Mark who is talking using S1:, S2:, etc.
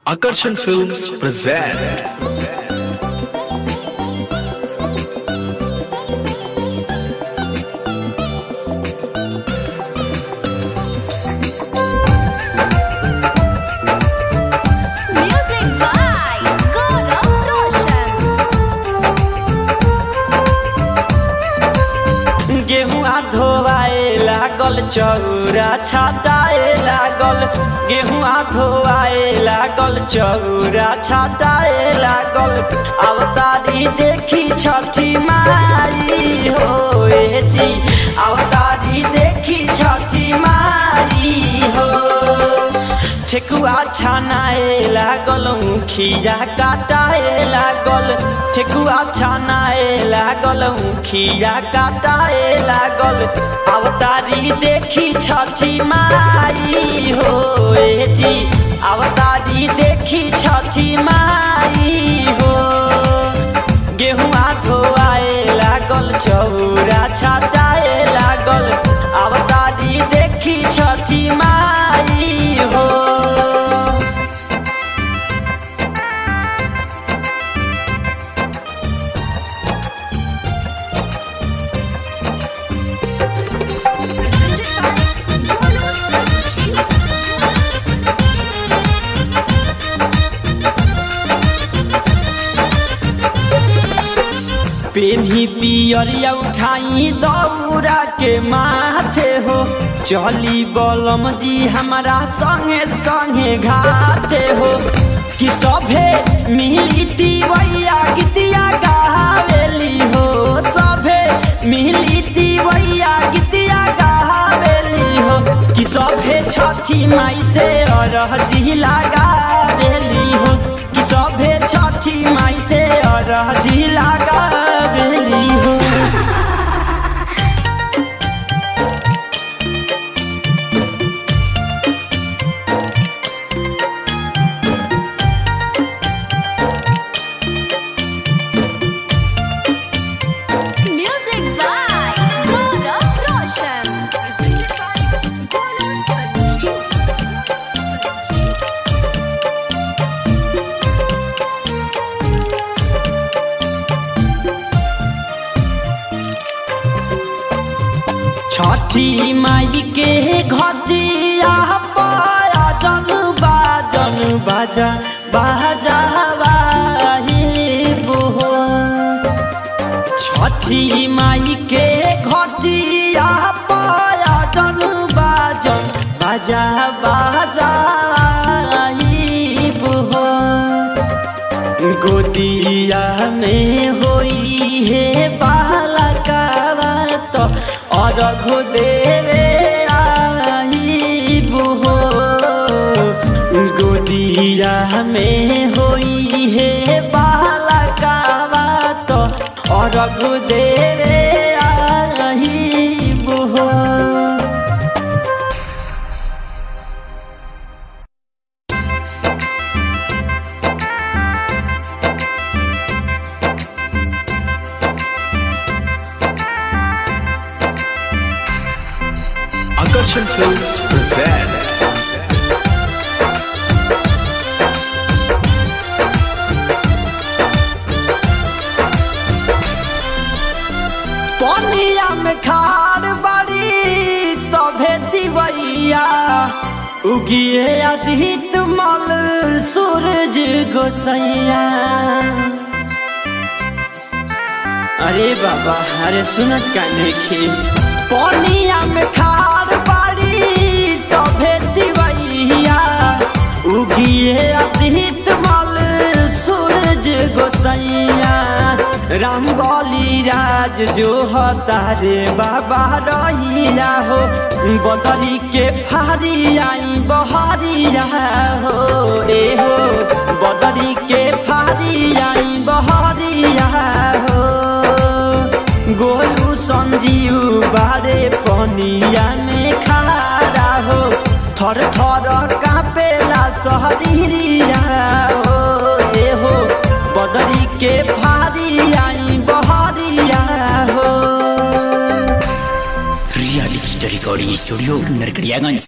S1: Akarshan Films present
S2: Music by Gaurav Roshan.
S3: गेहुआ धोआए लागल चौरा छाटाए लागल गेहुआ धोआए लागल चौरा छाटाए लागल अवतारी देखी छठी माई हो ए जी अवतारी देखी छठी माई हो ठेकुआ छानाए लागल खिया काटाए लागल ठेकुआ छानाए लागल खिया काटाए लागल अवतारी देखी छठी माई हो ए जी अवतारी देखी छठी माई हो गेहुआ धोआए लागल चौरा छाटाए लागल अवतारी देखी छठी माई हो पेन्ही पियरिया उठाई दौरा के माथे हो चली बलम जी हमारा संगे संगे घाटे हो कि सभे मिली तिवैया गीतिया गावेली हो सभे मिली तिवैया गीतिया गावेली हो कि सभे छठी माई से अरजी लगावेली हो कि सभे छठी माई से अरजी लगावेली हो
S2: Music by Gaurav Roshan. Presented by Gaurav Sanjeev.
S3: छठी माई के घटिया पाया जन बाजन बाजा बाजा हो छठी माई के घटिया पाया जन बाजन बाजा बाजा हो गोदिया में होई है बालकावा तो अर्घ देवे आई बुहो गोदिया में होई है बालकावा तो अर्घ देवे आई बुहो
S1: Akarshan Films present
S3: पनिया में खार बारी सभे दिवैया उगिए अधित मल सूरज गोसैया अरे बाबा अरे सुनत का नहीं पनिया में खार बारी सभे दिवैया उगिए अधित मल सूरज गोसैया राम बली राज जो हतारे बाबा रहिया हो बदरी के फारी आई बहरिया हो रे हो बदरी के फारी आई बहरिया हो गोलू संजीव बारे पनिया में खारा हो थर थर कापेला सहरिया हो ए हो बदरी के फारी आई बहरिया हो
S4: real story recording studio Narkatiaganj